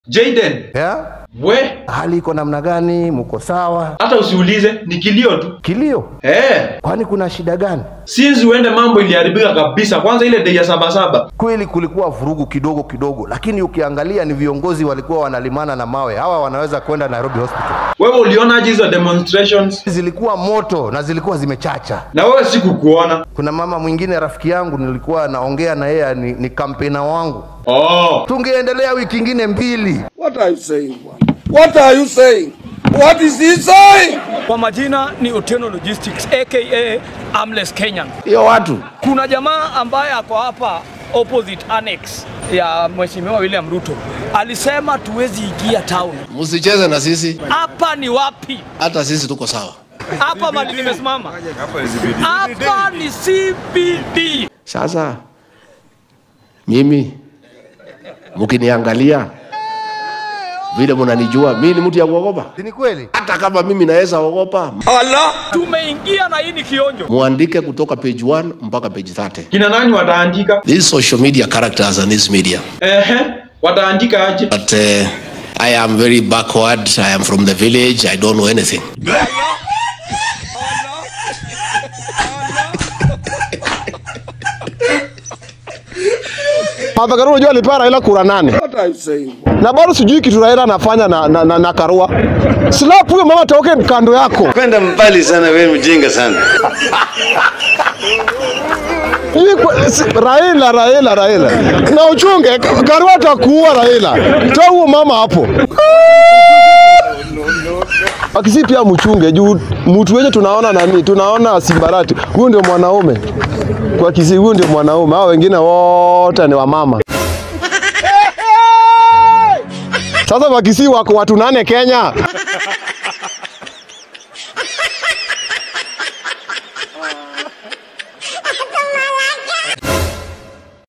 Jaden, yeah? we Hali iko namna gani? Mko sawa? hata usiulize, ni kilio tu. Kilio? Eh, Kwani kuna shida gani? since uende mambo iliharibika kabisa. Kwanza ile day ya saba saba. Kweli kulikuwa vurugu kidogo kidogo, lakini ukiangalia ni viongozi walikuwa wanalimana na mawe. Hawa wanaweza kwenda Nairobi Hospital. Wewe ulionaje hizo demonstrations? Zilikuwa moto na zilikuwa zimechacha. Na wewe sikukuona. Kuna mama mwingine rafiki yangu nilikuwa naongea na yeye, ni, ni kampena wangu. Oh, Tungeendelea wiki ingine mbili. What are you saying? Bwana? What are you saying? What is he saying? Kwa majina ni Otieno Logistics aka Armless Kenyan. Hiyo watu Kuna jamaa ambaye ako hapa opposite annex ya Mheshimiwa William Ruto alisema tuwezi ingia town. Msicheze na sisi, Hapa ni wapi? hata sisi tuko sawa. Hapa mali nimesimama. Hapa ni CBD. Sasa mimi mkiniangalia vile mnanijua, mimi ni mtu ya kuogopa. Si ni kweli? Hata kama mimi naweza ogopa, Allah Tumeingia na hii ni kionjo. muandike kutoka page 1 mpaka page 30. kina nani wataandika? These social media characters and this media. Ehe, wataandika aje? But uh, I am very backward. I am from the village. I don't know anything. Martha Karua unajua alipewa Raila kura nane what are you saying? na bado sijui kitu Raila anafanya na, na, na, na Karua. Slap huyo mama toke kando yako. kwenda mbali sana, wewe mjinga sana. Hii kwa- si- Raila Raila Raila. Na uchunge Karua atakuua Raila. Toa huyo mama hapo. Akisi pia mchunge juu mtu wenye tunaona nani? Tunaona Simbarati. Huyu ndio mwanaume. Kwa Kisii huyu ndio mwanaume. Hao wengine wote ni wamama. Sasa Wakisii wako watu nane Kenya.